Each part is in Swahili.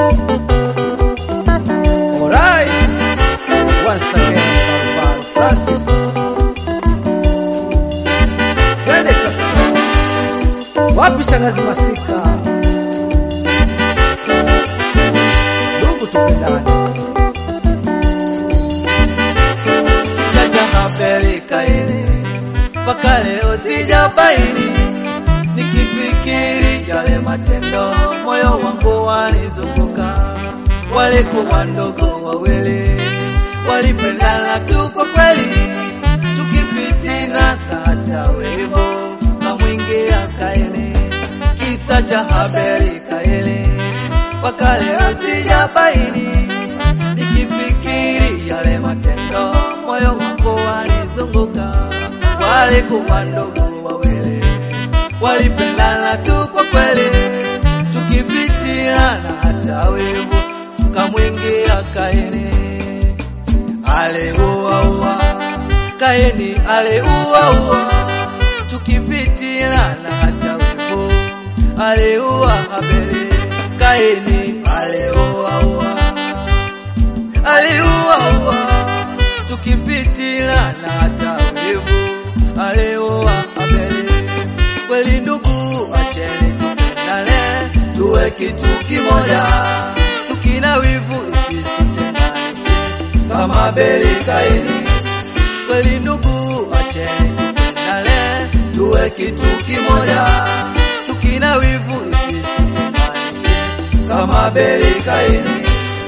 Alright. Once again, Barbara Francis. Twende sasa. Wapi shangazi Masika? Ndugu tupendane. Kisa cha Habeli Kaini mpaka leo sijabaini, nikifikiri yale matendo moyo wangu wanizunguka. Walikuwa ndogo wawili, walipendana tu kwa kweli, tukifitina na hata wivu kamwingia Kaini. Kisa cha Habeli Kaini mpaka leo sijabaini, nikifikiri yale matendo moyo wangu wanizunguka. Walikuwa ndugu wawili, walipendana tu kwa kweli, tukifitina na hata wivu kamwingia Kaini. Aliuaua Kaini, aliuaua tukifitina na hata wivu, aliua Habeli. Kaini aliuaua aliuaua tukifitina na hata wivu, aliua Habeli. Kweli ndugu, acheni tupendane, tuwe kitu kimoja, tukina wivu isitutenganishe kama Habeli Kaini. Kweli ndugu, acheni tupendane, tuwe kitu kimoja, tukina wivu isitutenganishe kama Habeli Kaini.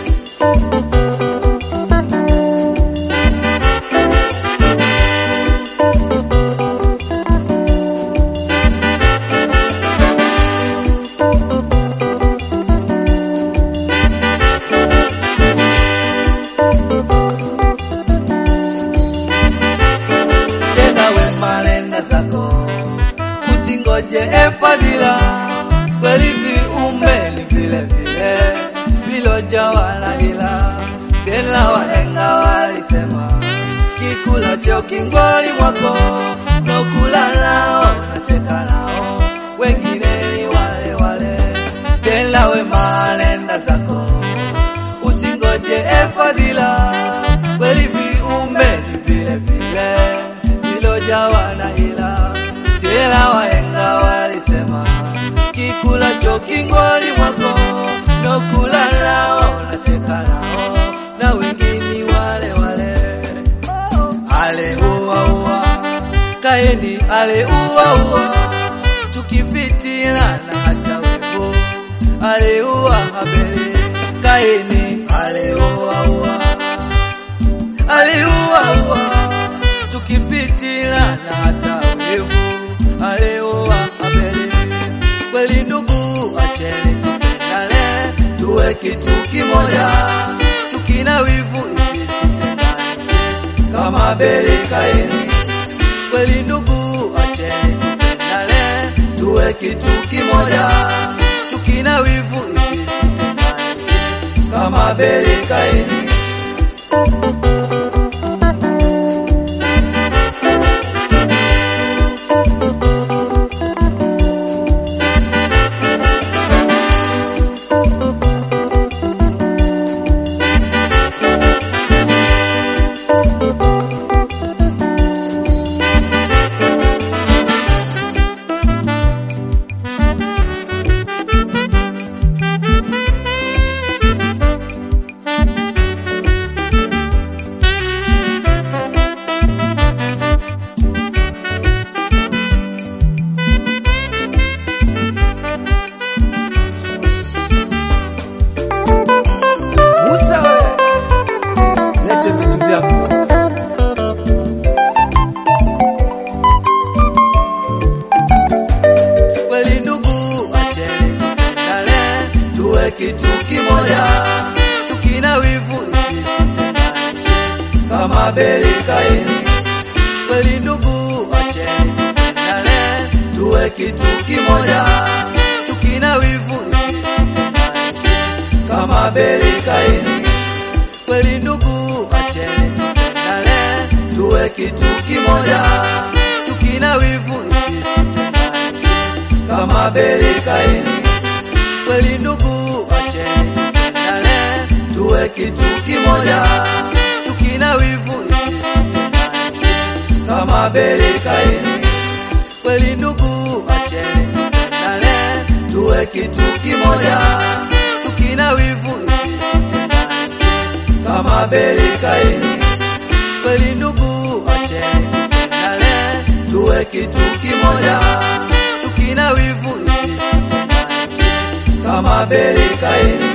tenda wema nenda zako, usingoje efadhila. Kweli viumbe ni vile vile vilojawa na hila. Tena wahenga walisema, kikulacho kingwani mwako, nokula nao nacheka nao, wengine ni wale wale. Tenda wema nenda zako, usingoje efadhila. Kweli viumbe ni vile vile vilojawa na hila. Tena wahenga walisema, kikulacho kingwani mwako, nokula nao nacheka nao, na wengine wale wale. Aliuaua Kaini, aliuaua tukifitina na hata wivu, aliua Habeli. Kaini aliuaua aliuaua tukifitina na hata wivu, aliua Habeli. Kweli ndugu, acheni tupendane, tuwe kitu kimoja, tukina wivu isitutenganishe kama Habeli Kaini. Kweli ndugu, acheni tupendane, tuwe kitu kimoja, tukina wivu isitutenganishe kama Habeli Kaini. Musa we. Lete vitu vyako. kweli ndugu, acheni tupendane, tuwe kitu kimoja, tukina wivu isitutenganishe kama Habeli Kaini. Kweli ndugu, acheni tupendane, tuwe kitu kimoja, tukina wivu isitutenganishe kama Habeli Kaini. Kweli ndugu, acheni tupendane, tuwe kitu kimoja, tukina wivu isitutenganishe kama Habeli Kaini. Kweli ndugu, acheni tuwe kitu kimoja, tukina wivu isitutengane kama Abeli Kaini. Kweli ndugu, acheni tupendane, tuwe kitu kimoja, tukina wivu isitutengane kama Abeli Kaini. Kweli ndugu, acheni tupendane, tuwe kitu kimoja, tukina wivu isitutengane kama Abeli Kaini.